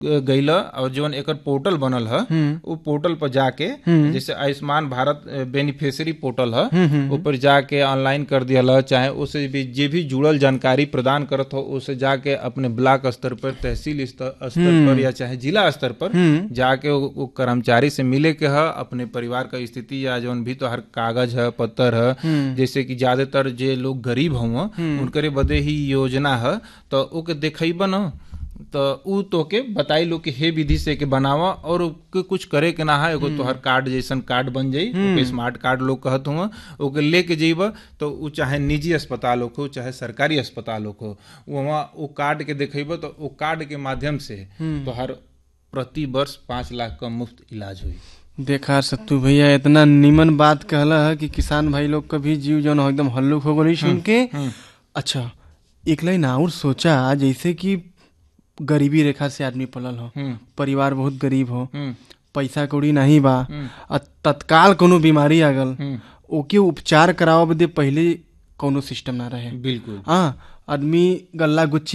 गईला और जौन एकर पोर्टल बनल ह उ पोर्टल पर जाके जैसे आयुष्मान भारत बेनिफिशियरी पोर्टल ह ऊपर जाके ऑनलाइन कर दिया चाहे उसे भी जे भी जुड़ल जानकारी प्रदान करत हो उसे जाके अपने ब्लॉक स्तर पर तहसील स्तर स्तर पर या चाहे जिला स्तर पर जाके वो, वो कर्मचारी से मिले के ह अपने परिवार का स्थिति या जौन भी तो हर कागज है पत्तर है जैसे कि ज्यादातर जे लोग गरीब हुआ उनकरे बदे ही योजना है तो ओके देखइबा न तो उ तोके बताई लो कि हे विधि से के बनावा और ओके कुछ करे के ना है एगो तोहर कार्ड जैसन कार्ड बन जाई ओके स्मार्ट कार्ड लोग कहत हुआ ओके लेके जइबा तो उ चाहे निजी अस्पताल हो चाहे सरकारी अस्पताल हो वहाँ वो कार्ड के देखइबा तो वो कार्ड के माध्यम से तोहर प्रति वर्ष पाँच लाख का मुफ्त इलाज हुई देखा सत्तू भैया इतना निमन बात कहला है कि किसान भाई लोग का भी जीव जौन हो एकदम हल्लुक हो गई सुन के अच्छा एक लाइन और सोचा जैसे कि गरीबी रेखा से आदमी पलल हो परिवार बहुत गरीब हो पैसा कौड़ी नहीं बा आ तत्काल कोनो बीमारी आ गल ओके उपचार करावे बदे पहले कोनो सिस्टम ना रहे बिल्कुल हाँ आदमी गल्ला गुच्ची